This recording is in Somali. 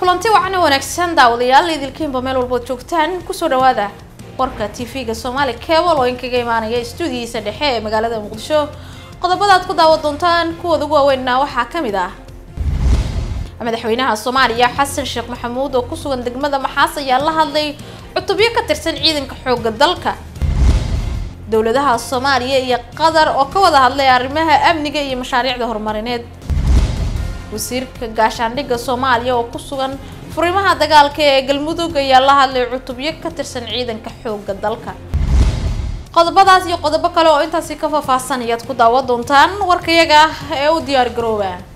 kulanti wacan wanaagsan daawadayaal idilkiinba meel walbood joogtaan kusoo dhawaada warka tv-ga soomaali cable oo inkaga imaanaya stuudiyiisa dhexe ee magaalada muqdisho qodobada aad ku daawan doontaan kuwooda ugu waaweynna waxaa ka mid ah madaxweynaha soomaaliya xasan sheekh maxamuud oo ku sugan degmada maxaas ayaa la hadlay cutubyo ka tirsan ciidanka xoogga dalka dowladaha soomaaliya iyo qatar oo ka wada hadlay arrimaha amniga iyo mashaariicda horumarineed wasiirka gaashaandhigga soomaaliya oo ku sugan furimaha dagaalka ee galmudug ayaa la hadlay cutubyo ka tirsan ciidanka xoogga dalka qodobadaas iyo qodobo kale oo intaasi ka faahfaahsan ayaad ku daawan doontaan warkayaga ee u diyaar garooba